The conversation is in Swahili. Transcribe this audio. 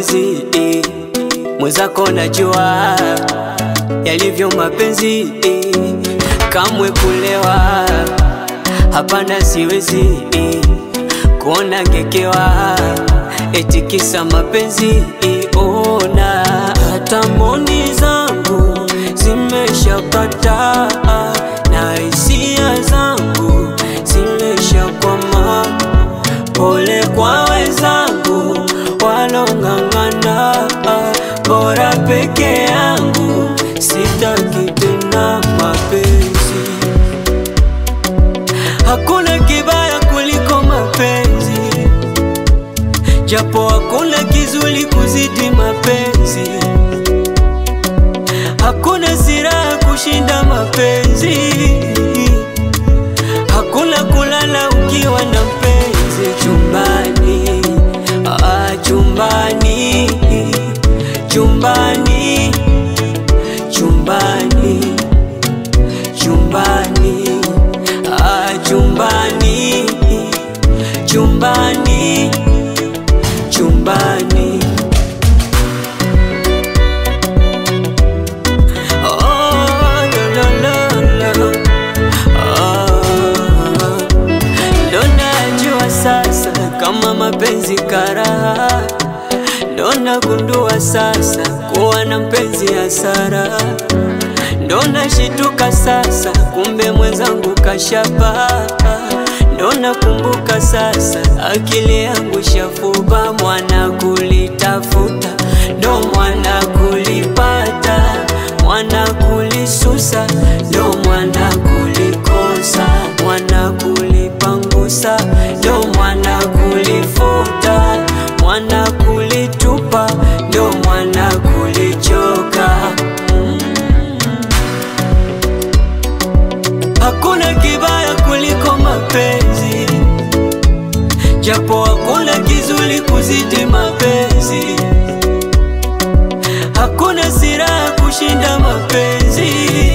mapenzi eh. Mwenzako najua yalivyo mapenzi eh. Kamwe kulewa hapana, siwezi eh. Kuona ngekewa eti kisa mapenzi eh. Ona hata mboni zangu zimeshapata na hisia zangu zimeshakwama. Pole kwa wenzangu walong'ang'ana, bora peke yangu, sitaki tena mapenzi. Hakuna kibaya kuliko mapenzi, japo hakuna kizuri kuzidi mapenzi. Hakuna siraha kushinda mapenzi, hakuna kulala ukiwa na mpenzi chumbani. Ah, chumbani, chumbani, chumbani, chumbani, ah, chumbani, chumbani, chumbani. Oh, lo, lo, lo, lo. Ah, ndo najua sasa kama mapenzi karaha, ndo nagundua sasa kuwa na mpenzi hasara, ndo nashituka sasa kumbe mwenzangu kashapa, ndo nakumbuka sasa akili yangu shafuba, mwana kulitafuta ndo mwana kulipata, mwana kulisusa ndo mwana kulikosa, mwana kulipangusa ndo mwana kulifuta, mwana kulitupa ndo mwana kulichoka. Mm. Hakuna kibaya kuliko mapenzi, japo hakuna kizuri kuzidi mapenzi. Hakuna siraha kushinda mapenzi,